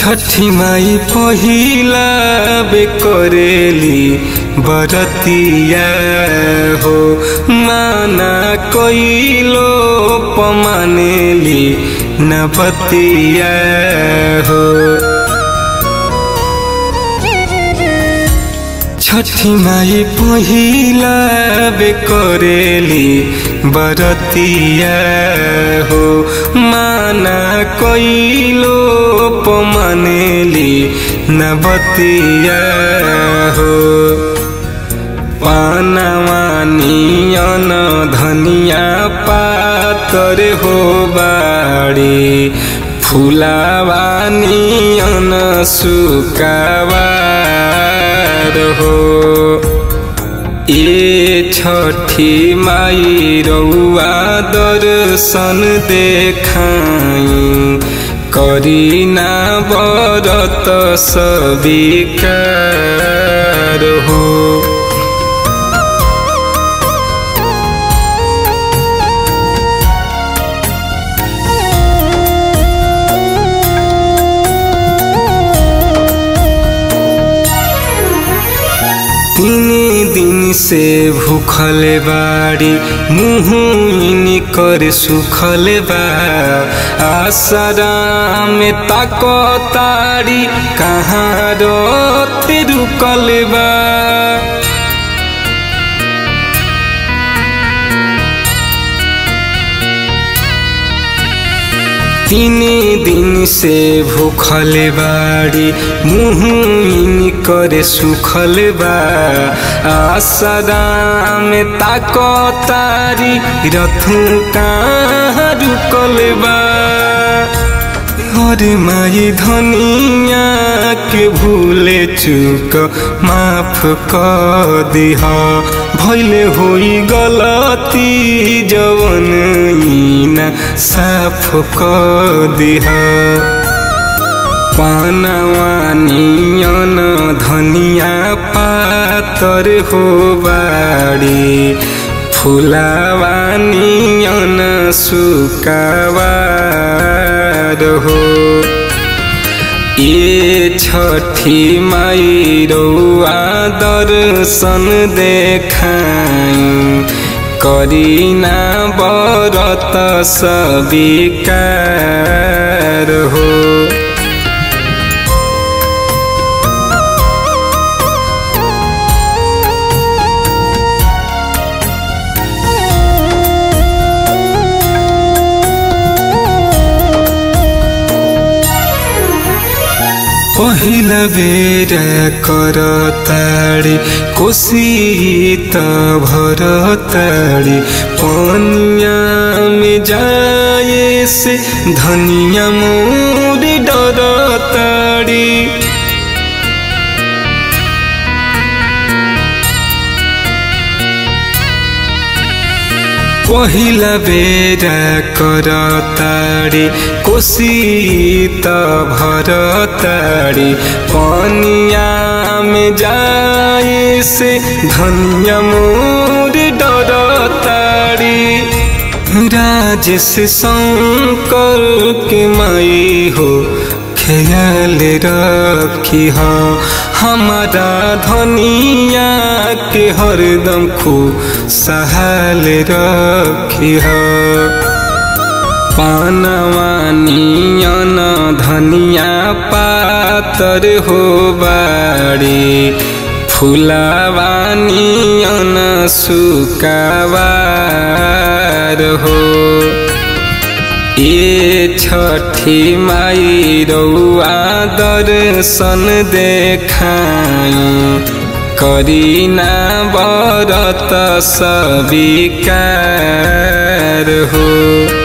छठी माई पहिला बे करेली बरतिया हो माना कइलो पमानेली न बतिया हो छठी माई पहिला बे करेली बरतिया हो माना कइलो पमानेली न बतिया हो पानवानियन धनिया पातर हो बाड़ी फुलावानियन सुकावार हो ए छठी माई रउआ दर्शन देखाई करीना बरत सबिकार हो तीन दिन से भूखल बाड़ी मुँह कर सुखल बा आसरा में ताको तारी कहाँ रोते रुकल बा तीन दिन से भूखल बाड़ी मुँह कर सुखल बा आसरा में ताको तारी रथू कहाँ रुकल बा हर माई धनिया के भूले चूक माफ कर दिह भैले होई गलती जवन ना साफ कर दिह पानवानियन धनिया पातर हो बाड़ी फुलावानियन सुकावार हो ए छठी माई रउआ दर्शन देखाई करीना बरत सबिकार हो पहिला बेर कर ताडी कोसी त भर ताडी पनिया में जाए से धनिया मोरी डर ताडी पहिला बेर कर ताडी कोसी त भर ताडी पनिया में जाए से धनिया मोर डर ताडी राजेश शंकर के माई हो ख्याल रखी हा हमारा धनिया के हरदम खू सहाल रखी हा पानवानियन धनिया पातर हो बाड़ी फुलावानियन सुकावार हो ए छठी माई रउआ दर्शन देखाई करीना बरत सबिकार हो